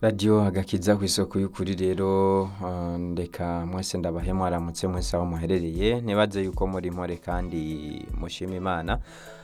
radiyo agakiza ku isoko y'ukuri rero uh, ndeka mwese ndabahe mwaramutse mwese aho muherereye ntibaze yuko muri mpore kandi mushima imana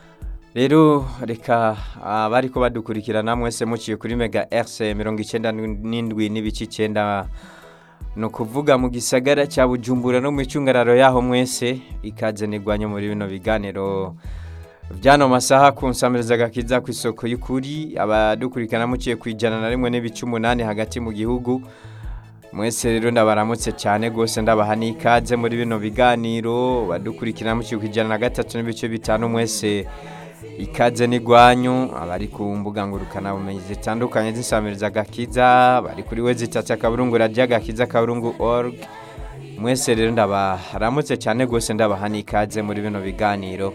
rero reka abari ko badukurikirana mwese muciye kuri mega rc mirongo icyenda n'indwi n'ibice icyenda ni ukuvuga mu gisagara cya bujumbura no mu icungararo yaho mwese ikaze nigwanye muri bino biganiro byano masaha ku nsamiriza gakiza ku isoko y'ukuri abadukurikirana muciye ku ijana na rimwe n'ibice umunani hagati mu gihugu mwese rero ndabaramutse cyane rwose ndabaha n'ikaze muri bino biganiro badukurikirana muciye ku ijana na gatatu n'ibice bitanu mwese ikaze n'igwanyu abari ku mbuga ngurukanabumenyi zitandukanye z'isamiriza gakiza bari kuri we zitatu akaburungu radiyo gakiza akaburungu org mwese rero ndabaramutse cyane rwose ndabaha n'ikaze muri bino biganiro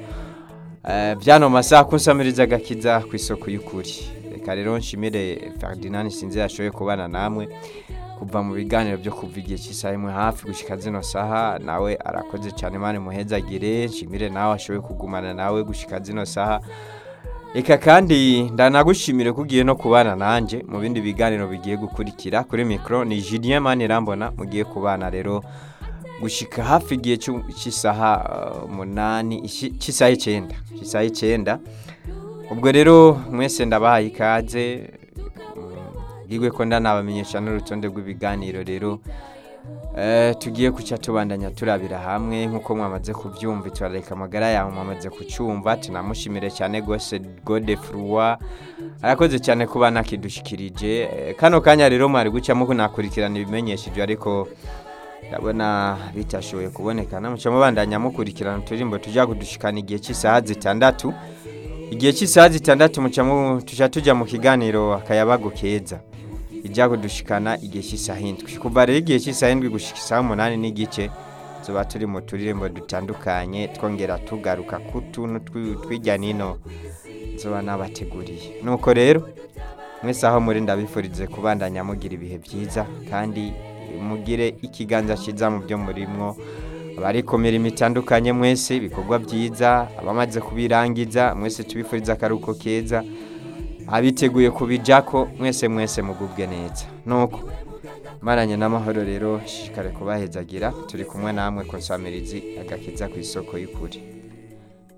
byano masaha kunsamiriza gakiza ku isoko y'ukuri reka rero nshimire Ferdinand sinzi yashoboye kubana namwe kuva mu biganiro byo kuva igihe cy'isaha imwe hafi gushyika zino saha nawe arakoze cyane mani muhezagire nshimire nawe ashoboye kugumana nawe gushyika zino saha reka kandi ndanagushimire ko ugiye no kubana nanjye mu bindi biganiro bigiye gukurikira kuri mikoro ni Julien mani irambona mugiye kubana rero gushyika hafi igihe cy'isaha umunani cy'isaha icyenda cy'isaha icyenda ubwo rero mwese ndabahaye ikaze bwigwe ko ndanabamenyesha n'urutonde rw'ibiganiro rero tugiye kucya tubandanya turabira hamwe nk'uko mwamaze kubyumva turareka amagara yawe mwamaze kucyumva tunamushimire cyane rwose gode furuwa arakoze cyane kuba nakidushyikirije kano kanya rero mwari gucamo kunakurikirana ibimenyesheje ariko ndabona bitashoboye kubonekana muca mubandanya mukurikirana uturirimbo tujya kudushikana igihe cy'isaha zitandatu igihe cy'isaha zitandatu muca tujya tujya mu kiganiro akayabago keza ijya kudushikana igihe cy'isaha indwi kuva rero igihe cy'isaha indwi gushyika isaha umunani n'igice tuba turi mu turirimbo dutandukanye twongera tugaruka ku tuntu tw'ijya n'ino tuba nabateguriye nuko rero mwese aho muri ndabifurize kubandanya mugira ibihe byiza kandi mugire ikiganza cyiza mu byo murimwo abari ku mirimo itandukanye mwese ibikorwa byiza abamaze kubirangiza mwese tubifuriza akaruhuko keza abiteguye kubijako mwese mwese mugubwe neza nuko maranye n'amahoro rero shikare kubahezagira turi kumwe namwe konsamirizi agakiza ku isoko y'ukuri